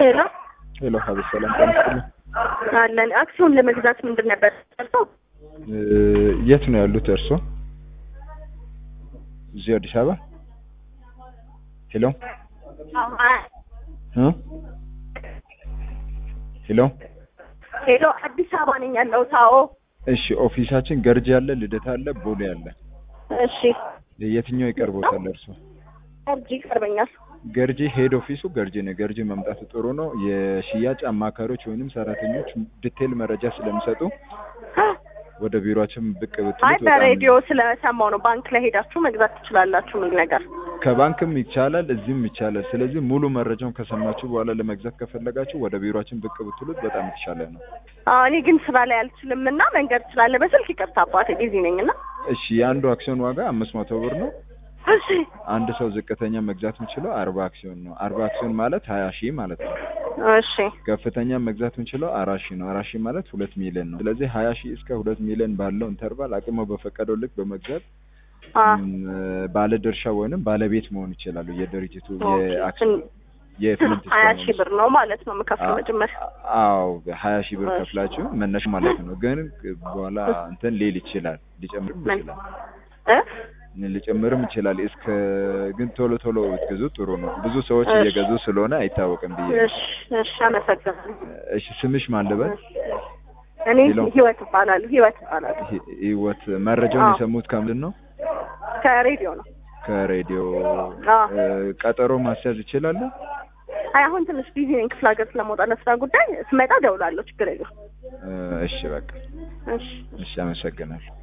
ሄሎ ሄሎ ሀበሽ ሰላም ጤና ይስጥልኝ። አለን አክሲዮን ለመግዛት ምንድን ነበር ሰርተው? እ የት ነው ያሉት እርሶ? እዚህ አዲስ አበባ? ሄሎ እ ሄሎ ሄሎ አዲስ አበባ ነኝ ያለሁት። አዎ እሺ ኦፊሳችን ገርጂ አለ፣ ልደታ አለ፣ ቦሌ አለ። እሺ የትኛው ይቀርቦታል እርሶ? እርጅ ይቀርበኛል። ገርጂ ሄድ ኦፊሱ ገርጂ ነው። ገርጂ መምጣቱ ጥሩ ነው። የሽያጭ አማካሪዎች ወይንም ሰራተኞች ዲቴል መረጃ ስለሚሰጡ ወደ ቢሮአችን ብቅ አይ ብትሉት በጣም በሬዲዮ ስለሰማው ነው ባንክ ላይ ሄዳችሁ መግዛት ትችላላችሁ የሚል ነገር። ከባንክም ይቻላል እዚህም ይቻላል። ስለዚህ ሙሉ መረጃውን ከሰማችሁ በኋላ ለመግዛት ከፈለጋችሁ ወደ ቢሮአችን ብቅ ብትሉት በጣም የተሻለ ነው። አዎ እኔ ግን ስራ ላይ አልችልም እና መንገድ ስላለ በስልክ ይቅርታ አባቴ ቢዚ ነኝ እና እሺ የአንዱ አክሲዮን ዋጋ አምስት መቶ ብር ነው። እሺ አንድ ሰው ዝቅተኛ መግዛት የሚችለው አርባ አክሲዮን ነው። አርባ አክሲዮን ማለት ሀያ ሺህ ማለት ነው። እሺ ከፍተኛ መግዛት የምንችለው አራት ሺህ ነው። አራት ሺህ ማለት ሁለት ሚሊዮን ነው። ስለዚህ ሀያ ሺህ እስከ ሁለት ሚሊዮን ባለው ኢንተርቫል አቅሞ በፈቀደው ልክ በመግዛት አ ም፣ ባለ ድርሻ ወይንም ባለቤት መሆን ይችላሉ። የድርጅቱ ኦኬ። የአክሲዮን የፍልንት ሀያ ሺህ ብር ነው ማለት ነው የምከፍለው መጀመሪያ። አዎ ሀያ ሺህ ብር እሺ። ከፍላችሁ መነሻ ማለት ነው። ግን በኋላ እንትን ሊል ይችላል ሊጨምርም ምን? ይችላል እ ሊጨምርም ይችላል። እስከ ግን ቶሎ ቶሎ ብትገዙ ጥሩ ነው። ብዙ ሰዎች እሺ። እየገዙ ስለሆነ አይታወቅም ብዬ ነው። እሺ እሺ አመሰግናለሁ። እሺ ስምሽ ማን ልበል? እኔ ሄሎ። ህይወት እባላለሁ። ህይወት እባላለሁ። ህ- ህይወት መረጃውን አዎ። የሰሙት ከምንድን ነው? ከሬዲዮ ነው። ከሬዲዮ አዎ። እ፣ ቀጠሮ ማስያዝ ይችላሉ? አይ አሁን ትንሽ ቢዚ ነኝ ክፍለ ሀገር ስለመውጣት ለስራ ጉዳይ ስመጣ እደውላለሁ። ችግር የለም። እ፣ እሺ በቃ እሺ እሺ፣ አመሰግናለሁ።